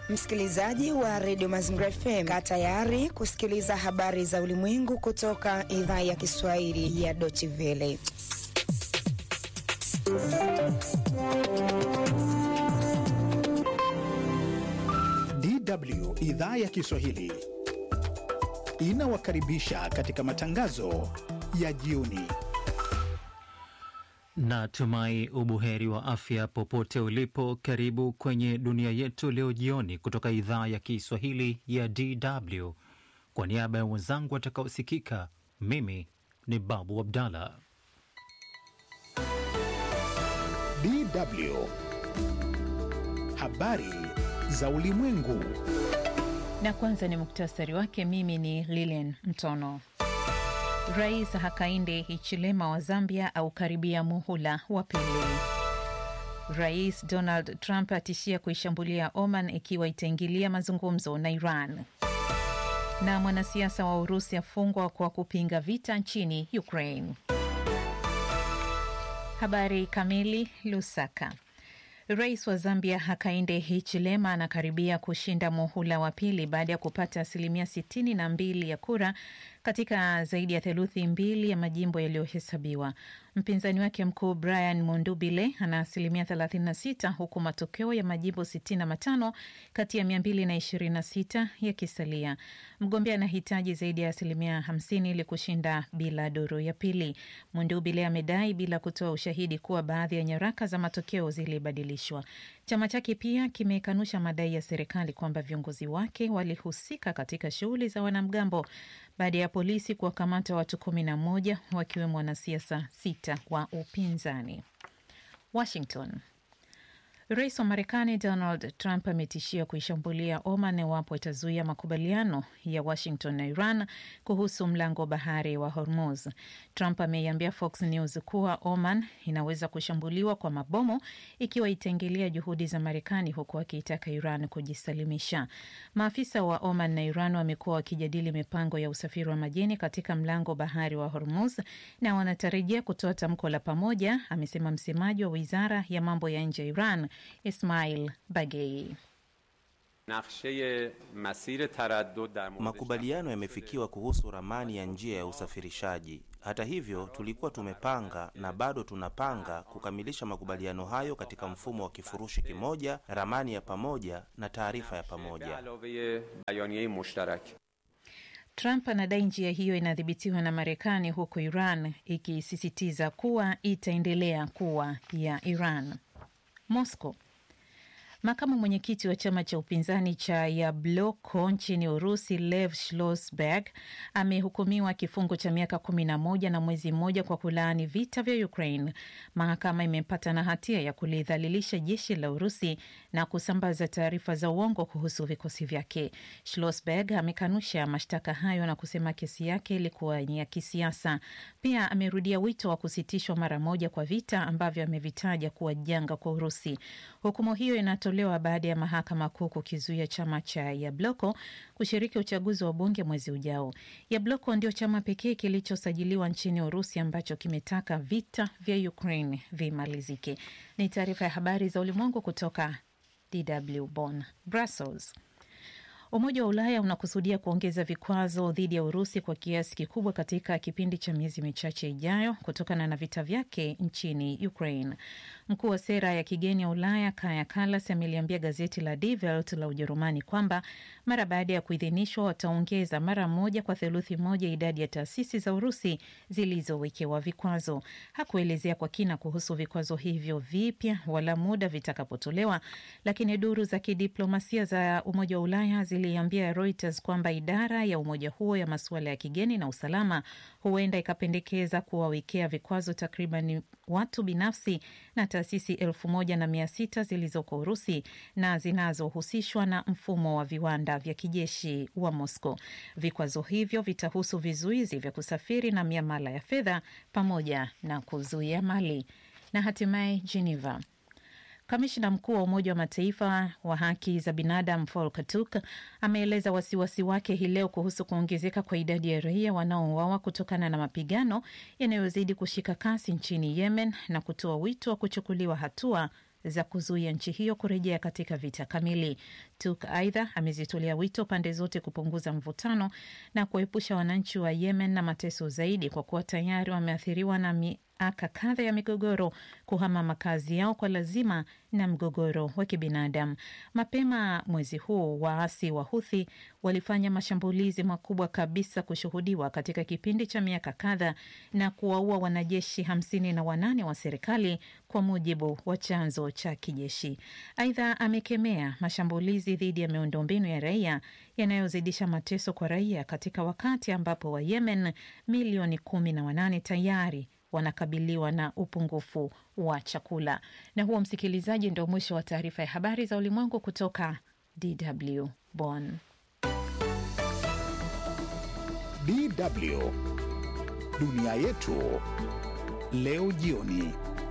Msikilizaji wa redio Mazingira FM, kaa tayari kusikiliza habari za ulimwengu kutoka idhaa ya Kiswahili ya Deutsche Welle. DW idhaa ya Kiswahili inawakaribisha katika matangazo ya jioni. Natumai ubuheri wa afya popote ulipo. Karibu kwenye dunia yetu leo jioni kutoka idhaa ya Kiswahili ya DW. Kwa niaba ya wenzangu watakaosikika, mimi ni Babu Abdallah. DW habari za ulimwengu. Na kwanza ni muktasari wake. Mimi ni Lilian Mtono. Rais Hakainde Hichilema wa Zambia aukaribia muhula wa pili. Rais Donald Trump atishia kuishambulia Oman ikiwa itaingilia mazungumzo na Iran. Na mwanasiasa wa Urusi afungwa kwa kupinga vita nchini Ukraine. Habari kamili. Lusaka. Rais wa Zambia Hakainde Hichilema anakaribia kushinda muhula wa pili baada ya kupata asilimia sitini na mbili ya kura katika zaidi ya theluthi mbili ya majimbo yaliyohesabiwa. Mpinzani wake mkuu Brian Mundubile ana asilimia 36 huku matokeo ya majimbo 65 kati ya 226 yakisalia. Mgombea anahitaji zaidi ya asilimia 50 ili kushinda bila duru ya pili. Mundubile amedai bila kutoa ushahidi kuwa baadhi ya nyaraka za matokeo zilibadilishwa. Chama chake pia kimekanusha madai ya serikali kwamba viongozi wake walihusika katika shughuli za wanamgambo baada ya polisi kuwakamata watu kumi na moja wakiwemo wanasiasa sita wa upinzani. Washington. Rais wa Marekani Donald Trump ametishia kuishambulia Oman iwapo itazuia makubaliano ya Washington na Iran kuhusu mlango wa bahari wa Hormuz. Trump ameiambia Fox News kuwa Oman inaweza kushambuliwa kwa mabomu ikiwa itaingilia juhudi za Marekani, huku akiitaka Iran kujisalimisha. Maafisa wa Oman na Iran wamekuwa wakijadili mipango ya usafiri wa majini katika mlango wa bahari wa Hormuz na wanatarajia kutoa tamko la pamoja, amesema msemaji wa wizara ya mambo ya nje ya Iran Ismail Bagei. Makubaliano yamefikiwa kuhusu ramani ya njia ya usafirishaji. Hata hivyo, tulikuwa tumepanga na bado tunapanga kukamilisha makubaliano hayo katika mfumo wa kifurushi kimoja, ramani ya pamoja na taarifa ya pamoja. Trump anadai njia hiyo inadhibitiwa na Marekani, huku Iran ikisisitiza kuwa itaendelea kuwa ya Iran. Moscow. Makamu mwenyekiti wa chama cha upinzani cha Yabloko nchini Urusi, Lev Schlossberg amehukumiwa kifungo cha miaka kumi na moja na mwezi mmoja kwa kulaani vita vya Ukraine. Mahakama imempata na hatia ya kulidhalilisha jeshi la Urusi na kusambaza taarifa za uongo kuhusu vikosi vyake. Schlossberg amekanusha mashtaka hayo na kusema kesi yake ilikuwa ni ya kisiasa. Pia amerudia wito wa kusitishwa mara moja kwa vita ambavyo amevitaja kuwa janga kwa Urusi. Hukumu hiyo inatolewa baada ya mahakama kuu kukizuia chama cha Yabloko kushiriki uchaguzi wa bunge mwezi ujao. Yabloko ndio chama pekee kilichosajiliwa nchini Urusi ambacho kimetaka vita vya Ukraine vimalizike. Ni taarifa ya habari za ulimwengu kutoka DW Bonn. Brussels. Umoja wa Ulaya unakusudia kuongeza vikwazo dhidi ya Urusi kwa kiasi kikubwa katika kipindi cha miezi michache ijayo kutokana na vita vyake nchini Ukraine. Mkuu wa sera ya kigeni ya Ulaya Kaja Kallas ameliambia gazeti la Die Welt la Ujerumani kwamba mara baada ya kuidhinishwa wataongeza mara moja kwa theluthi moja idadi ya taasisi za Urusi zilizowekewa vikwazo. Hakuelezea kwa kina kuhusu vikwazo hivyo vipya wala muda vitakapotolewa, lakini duru za kidiplomasia za Umoja wa Ulaya ziliambia Reuters kwamba idara ya umoja huo ya masuala ya kigeni na usalama huenda ikapendekeza kuwawekea vikwazo takriban watu binafsi na taasisi elfu moja na mia sita zilizoko Urusi na zinazohusishwa na mfumo wa viwanda vya kijeshi wa Moscow. Vikwazo hivyo vitahusu vizuizi vya kusafiri na miamala ya fedha pamoja na kuzuia mali. Na hatimaye Geneva. Kamishna mkuu wa Umoja wa Mataifa wa haki za binadamu Volker Turk ameeleza wasiwasi wake hii leo kuhusu kuongezeka kwa idadi ya raia wanaouawa kutokana na mapigano yanayozidi kushika kasi nchini Yemen na kutoa wito wa kuchukuliwa hatua za kuzuia nchi hiyo kurejea katika vita kamili. Tuk aidha amezitolea wito pande zote kupunguza mvutano na kuwaepusha wananchi wa Yemen na mateso zaidi, kwa kuwa tayari wameathiriwa na miaka kadha ya migogoro kuhama makazi yao kwa lazima na mgogoro wa kibinadamu. Mapema mwezi huu waasi wa Huthi walifanya mashambulizi makubwa kabisa kushuhudiwa katika kipindi cha miaka kadha na kuwaua wanajeshi hamsini na wanane wa serikali kwa mujibu wa chanzo cha kijeshi. Aidha, amekemea mashambulizi dhidi ya miundombinu ya raia yanayozidisha mateso kwa raia katika wakati ambapo Wayemen milioni kumi na wanane tayari wanakabiliwa na upungufu wa chakula. Na huo, msikilizaji, ndio mwisho wa taarifa ya habari za ulimwengu kutoka DW Bonn. DW dunia yetu leo jioni.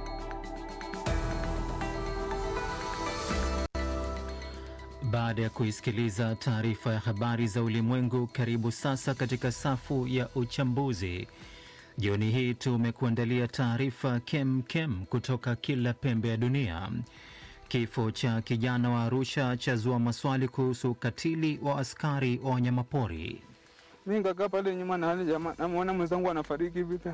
Baada ya kuisikiliza taarifa ya habari za ulimwengu, karibu sasa katika safu ya uchambuzi. Jioni hii tumekuandalia taarifa kem kem kutoka kila pembe ya dunia. Kifo cha kijana wa Arusha chazua maswali kuhusu ukatili wa askari wa wanyamapori. Mi nikakaa pale nyuma na hali jamaa, namwona mwenzangu anafariki vita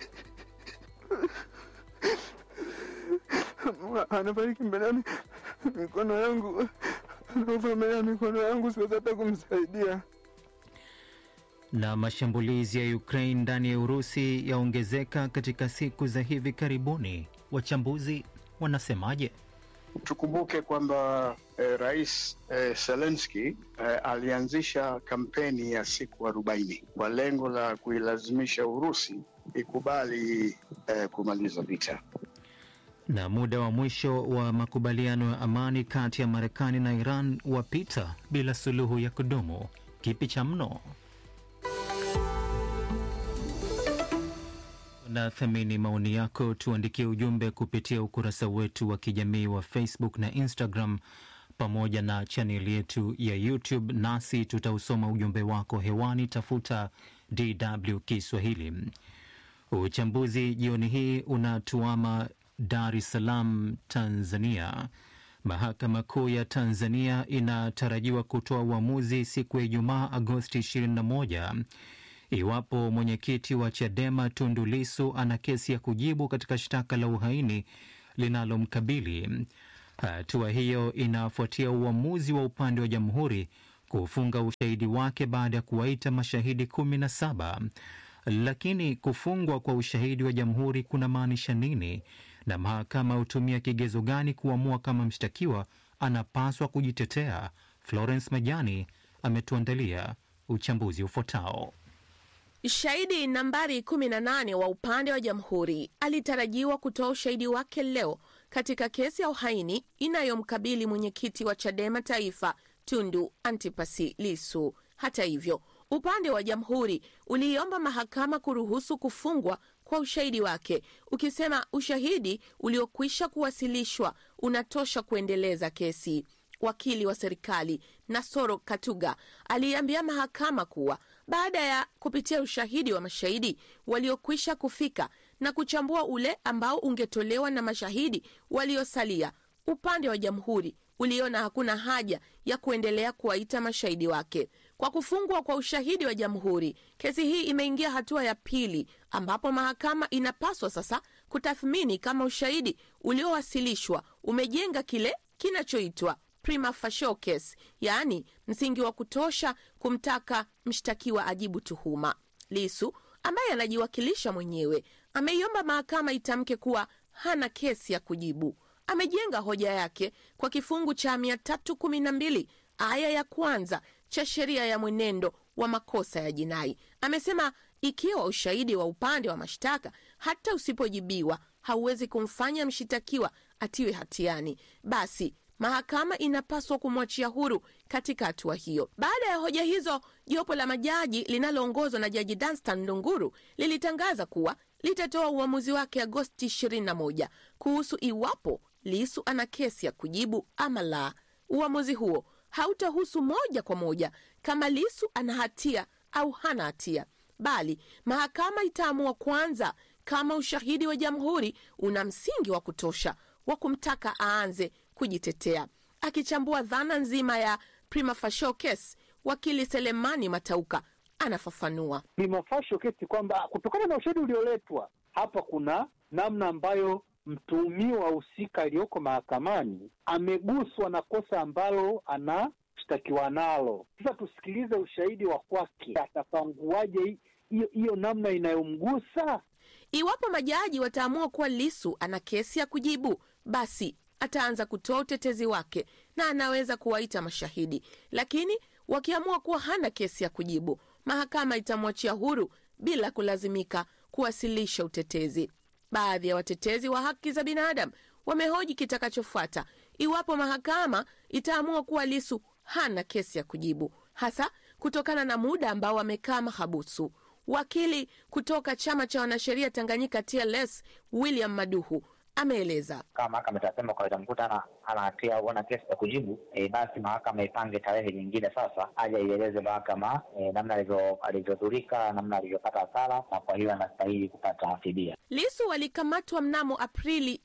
anafariki mbele ya mikono yangu, anakufa mbele ya mikono yangu, siwezi hata kumsaidia. Na mashambulizi ya Ukraine ndani ya Urusi yaongezeka katika siku za hivi karibuni. Wachambuzi wanasemaje? Tukumbuke kwamba eh, Rais eh, Zelensky eh, alianzisha kampeni ya siku arobaini kwa lengo la kuilazimisha Urusi ikubali eh, kumaliza vita. Na muda wa mwisho wa makubaliano ya amani kati ya Marekani na Iran wapita bila suluhu ya kudumu. Kipi cha mno? na thamini maoni yako, tuandikie ujumbe kupitia ukurasa wetu wa kijamii wa Facebook na Instagram pamoja na chaneli yetu ya YouTube, nasi tutausoma ujumbe wako hewani. Tafuta DW Kiswahili. Uchambuzi jioni hii unatuama Dar es Salaam, Tanzania. Mahakama Kuu ya Tanzania inatarajiwa kutoa uamuzi siku ya Ijumaa, Agosti 21 iwapo mwenyekiti wa Chadema Tundu Lissu ana kesi ya kujibu katika shtaka la uhaini linalomkabili. Hatua hiyo inafuatia uamuzi wa upande wa jamhuri kufunga ushahidi wake baada ya kuwaita mashahidi kumi na saba. Lakini kufungwa kwa ushahidi wa jamhuri kuna maanisha nini, na mahakama hutumia kigezo gani kuamua kama mshtakiwa anapaswa kujitetea? Florence Majani ametuandalia uchambuzi ufuatao. Shahidi nambari 18 wa upande wa jamhuri alitarajiwa kutoa ushahidi wake leo katika kesi ya uhaini inayomkabili mwenyekiti wa Chadema Taifa Tundu Antipasi Lisu. Hata hivyo, upande wa jamhuri uliiomba mahakama kuruhusu kufungwa kwa ushahidi wake, ukisema ushahidi uliokwisha kuwasilishwa unatosha kuendeleza kesi. Wakili wa serikali Nasoro Katuga aliambia mahakama kuwa baada ya kupitia ushahidi wa mashahidi waliokwisha kufika na kuchambua ule ambao ungetolewa na mashahidi waliosalia, upande wa jamhuri uliona hakuna haja ya kuendelea kuwaita mashahidi wake. Kwa kufungwa kwa ushahidi wa jamhuri, kesi hii imeingia hatua ya pili, ambapo mahakama inapaswa sasa kutathmini kama ushahidi uliowasilishwa umejenga kile kinachoitwa prima facie case, yaani msingi wa kutosha kumtaka mshtakiwa ajibu tuhuma. Lisu ambaye anajiwakilisha mwenyewe ameiomba mahakama itamke kuwa hana kesi ya kujibu. Amejenga hoja yake kwa kifungu cha 312 aya ya kwanza cha sheria ya mwenendo wa makosa ya jinai. Amesema ikiwa ushahidi wa upande wa mashtaka hata usipojibiwa hauwezi kumfanya mshitakiwa atiwe hatiani, basi mahakama inapaswa kumwachia huru katika hatua hiyo. Baada ya hoja hizo, jopo la majaji linaloongozwa na Jaji Danstan Ndunguru lilitangaza kuwa litatoa uamuzi wake Agosti 21 kuhusu iwapo Lisu ana kesi ya kujibu ama la. Uamuzi huo hautahusu moja kwa moja kama Lisu ana hatia au hana hatia, bali mahakama itaamua kwanza kama ushahidi wa jamhuri una msingi wa kutosha wa kumtaka aanze kujitetea. Akichambua dhana nzima ya prima facie case, wakili Selemani Matauka anafafanua. prima facie kesi kwamba kutokana na ushahidi ulioletwa hapa, kuna namna ambayo mtuhumiwa husika aliyoko mahakamani ameguswa na kosa ambalo anashtakiwa nalo. Sasa tusikilize ushahidi wa kwake, atapanguaje hiyo hiyo namna inayomgusa? Iwapo majaji wataamua kuwa Lisu ana kesi ya kujibu, basi ataanza kutoa utetezi wake na anaweza kuwaita mashahidi, lakini wakiamua kuwa hana kesi ya kujibu, mahakama itamwachia huru bila kulazimika kuwasilisha utetezi. Baadhi ya watetezi wa haki za binadamu wamehoji kitakachofuata iwapo mahakama itaamua kuwa Lisu hana kesi ya kujibu, hasa kutokana na muda ambao amekaa mahabusu. Wakili kutoka chama cha wanasheria Tanganyika TLS William Maduhu ameeleza kama mahakama itasema kwa itamkuta ana ana hatia au ana kesi ya kujibu e, basi mahakama ipange tarehe nyingine sasa, aje ieleze mahakama e, namna alivyo- alivyodhurika, namna alivyopata hasara, na kwa hiyo anastahili kupata fidia. Lisu alikamatwa mnamo Aprili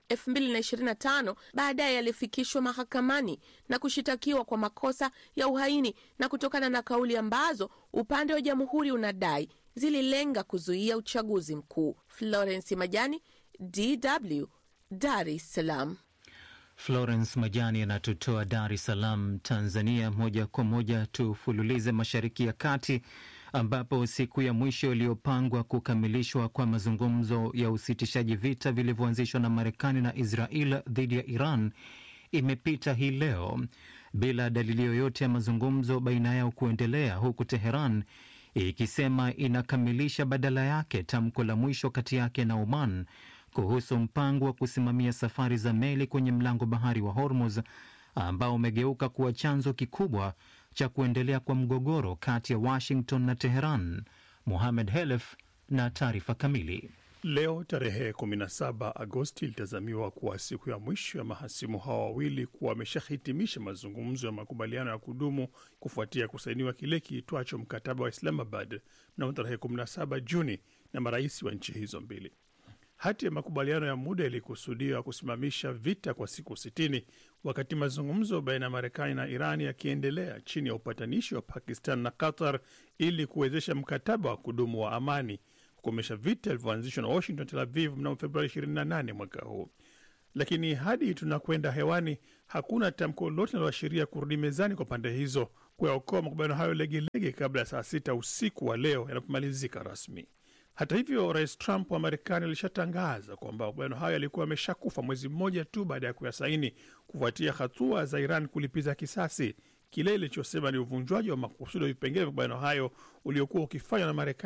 2025. Baadaye alifikishwa mahakamani na kushitakiwa kwa makosa ya uhaini na kutokana na kauli ambazo upande wa jamhuri unadai zililenga kuzuia uchaguzi mkuu. Florence Majani, DW, Dar es Salaam. Florence Majani anatutoa Dar es Salaam, Tanzania. Moja kwa moja tufululize Mashariki ya Kati, ambapo siku ya mwisho iliyopangwa kukamilishwa kwa mazungumzo ya usitishaji vita vilivyoanzishwa na Marekani na Israel dhidi ya Iran imepita hii leo bila dalili yoyote ya mazungumzo baina yao kuendelea, huku Teheran ikisema inakamilisha badala yake tamko la mwisho kati yake na Oman kuhusu mpango wa kusimamia safari za meli kwenye mlango bahari wa Hormuz ambao umegeuka kuwa chanzo kikubwa cha kuendelea kwa mgogoro kati ya Washington na Teheran. Mohamed Helef na taarifa kamili. Leo tarehe 17 Agosti ilitazamiwa kuwa siku ya mwisho ya mahasimu hawa wawili kuwa wameshahitimisha mazungumzo ya makubaliano ya kudumu kufuatia kusainiwa kile kiitwacho mkataba wa Islamabad mnamo tarehe 17 Juni na marais wa nchi hizo mbili. Hati ya makubaliano ya muda ilikusudiwa kusimamisha vita kwa siku 60 wakati mazungumzo baina ya Marekani na Iran yakiendelea chini ya upatanishi wa Pakistan na Qatar ili kuwezesha mkataba wa kudumu wa amani kukomesha vita vilivyoanzishwa na Washington Tel Aviv mnamo Februari 28 mwaka huu. Lakini hadi tunakwenda hewani, hakuna tamko lolote linaloashiria kurudi mezani kwa pande hizo kuyaokoa makubaliano hayo legelege kabla ya saa sita usiku wa leo yanapomalizika rasmi. Hata hivyo, rais Trump wa Marekani alishatangaza kwamba makubaliano hayo yalikuwa yameshakufa mwezi mmoja tu baada ya kuyasaini kufuatia hatua za Iran kulipiza kisasi kile ilichosema ni uvunjwaji wa makusudi wa vipengele vya makubaliano hayo uliokuwa ukifanywa na Marekani